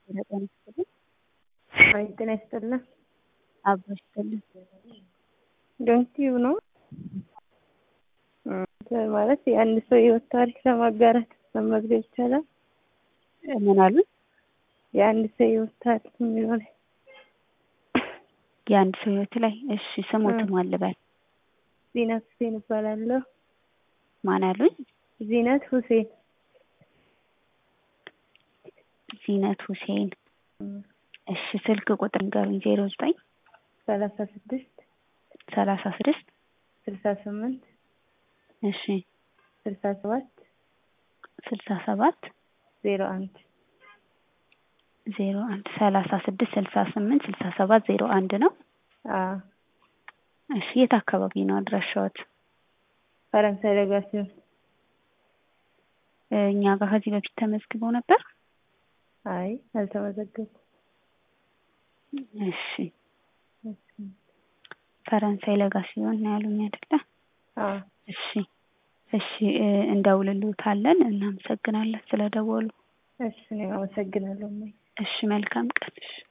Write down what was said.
ጤና ይስጥልኝ። አይ ጤና ይስጥልን። አብሮ ይስጥልን። ዶንኪው ነው ማለት የአንድ ሰው የህይወት ታሪክ ለማጋራት መመዝገብ ይቻላል? ምን አሉኝ? የአንድ ሰው የህይወት ታሪክ የሚለው ላይ የአንድ ሰው ህይወት ላይ እሺ፣ ስሞት ማን ልበል? ዚነት ሁሴን እባላለሁ። ማን አሉኝ? ዚነት ሁሴን ዚነት ሁሴን። እሺ፣ ስልክ ቁጥር ንገሩኝ። ዜሮ ዘጠኝ ሰላሳ ስድስት ሰላሳ ስድስት ስልሳ ስምንት እሺ፣ ስልሳ ሰባት ስልሳ ሰባት ዜሮ አንድ ዜሮ አንድ ሰላሳ ስድስት ስልሳ ስምንት ስልሳ ሰባት ዜሮ አንድ ነው። አዎ እሺ፣ የት አካባቢ ነው አድራሻዎት? ፈረንሳይ ለጋ ሲሆን እኛ ጋር ከዚህ በፊት ተመዝግበው ነበር? አይ አልተመዘገብኩም። እሺ፣ ፈረንሳይ ለጋ ሲሆን ነው ያሉኝ አይደለ? አዎ እሺ፣ እሺ እንደውልልዎታለን። እናመሰግናለን ስለደወሉ። እሺ እኔም አመሰግናለሁ። እሺ፣ መልካም ቀን። እሺ